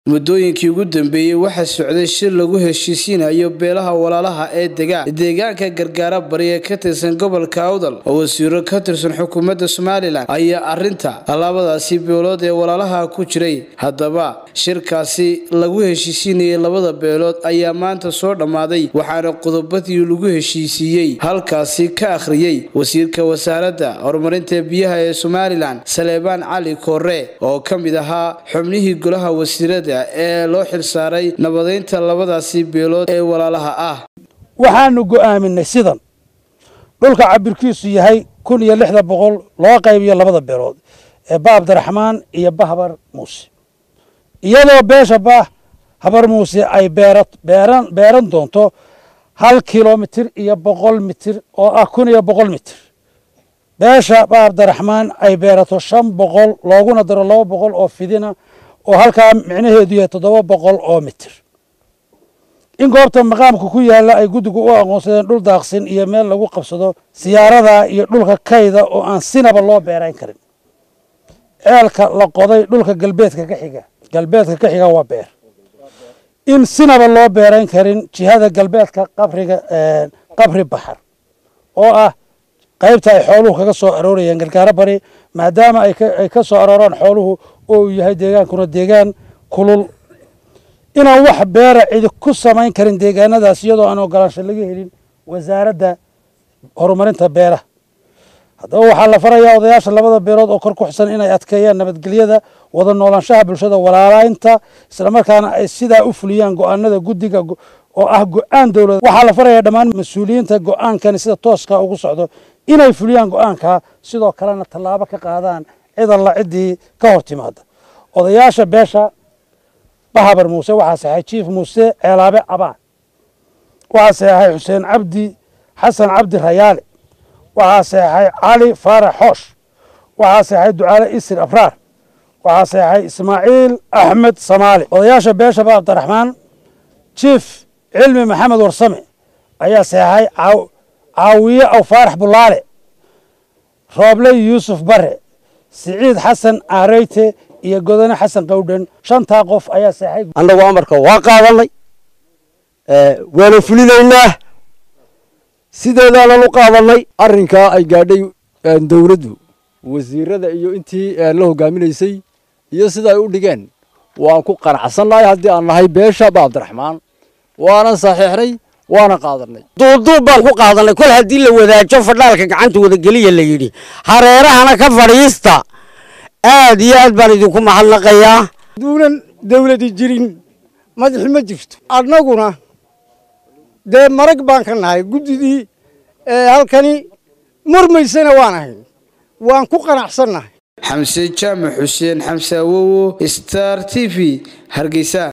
muddooyinkii ugu dambeeyey waxaa socday shir lagu heshiisiinayo beelaha walaalaha ee dega deegaanka gargaara bari ee ka tirsan gobolka awdal oo wasiiro ka tirsan xukuumadda somalilan ayaa arinta labadaasi beelood ee walaalaha ku jiray haddaba shirkaasi lagu heshiisiinayay labada beelood ayaa maanta soo dhammaaday waxaana qodobadii lagu heshiisiiyey halkaasi ka akhriyey wasiirka wasaaradda horumarinta biyaha ee somalilan saleebaan cali koore oo ka mid ahaa xubnihii golaha wasiirada ee loo xilsaaray nabadeynta labadaasi beelood ee walaalaha ah waxaanu go'aaminay sidan dhulka cabirkiisu yahay kun iyo lixda boqol loo qaybiyo labada beelood ee ba abdiraxmaan iyo ba habar muuse iyadoo beesha ba habar muuse ay beeran beeran doonto hal kilomitir iyo boqol mitir oo ah kun iyo boqol mitir beesha ba abdiraxmaan ay beerato shan boqol looguna daro laba boqol oo fidina oo halkaa micnaheedu yahay toddoba boqol oo mitir in goobta maqaamka ku yaalla ay guddigu u aqoonsadeen dhul daaqsin iyo meel lagu qabsado siyaarada iyo dhulka kayda oo aan sinaba loo beerayn karin ceelka la qoday dhulka galbeedka ka xiga galbeedka ka xiga waa beer in sinaba loo beerayn karin jihada galbeedka qabriga qabri baxar oo ah qaybta ay xooluhu kaga soo aroorayaan gargaaro bari maadaama ay ka soo arooraan xooluhu oo uu yahay deegaankuna deegaan kulul inaan wax beera cidi ku samayn karin deegaanadaas iyadoo aan ogolaansho laga helin wasaaradda horumarinta beeraha haddaba waxaa la farayaa odayaasha labada beelood oo kor ku xusan inay adkeeyaan nabadgelyada wada noolaanshaha bulshada walaalaynta islamarkaana ay sidaa u fuliyaan go-aanada guddiga oo ah go-aan dowlad waxaa la farayaa dhammaan mas-uuliyiinta go-aankani sida tooska ugu socdo inay fuliyaan go-aanka sidoo kalena tallaabo ka qaadaan cid alla ciddii ka hor timaada odayaasha beesha bahabar muuse waxaa saxay jiif muuse ceelaabe abaan waxaa saxay xuseen cabdi xasan cabdi rayaale waxaa saxay cali faarax xoosh waxaa saxay ducaale isir abraar waxaa saxay ismaaciil axmed samaale odayaasha beesha ba abdiraxmaan jiif cilmi maxamed warsame ayaa saxay caawiye aw faarax bulaale rooble yuusuf bare siciid xasan aareyte iyo godane xasan qawdhan shantaa qof ayaa seexay annagu amarka waa qaadanay waana fulinaynaa sideedaanan u qaadanay arrinkaa ay gaadhay dowladdu wasiirada iyo intii la hogaaminaysay iyo sida ay u dhigeen waan ku qanacsannahay haddii aan nahay beesha ba abdiraxmaan waanan saxiixnay waana qaadanay duuduub baan ku qaadanay kol haddii la wadaajo fadhaalka gacanta wadageliya la yidhi hareerahana ka fadhiista aad iyo aad baan idinku mahadnaqayaa duunan dawladi jirin madaxi ma jirto annaguna dee marag baan ka nahay guddidii halkani murmaysana waan ahayn waan ku qanacsannahay xamse jaamac xuseen xamse awowo star t v hargeysa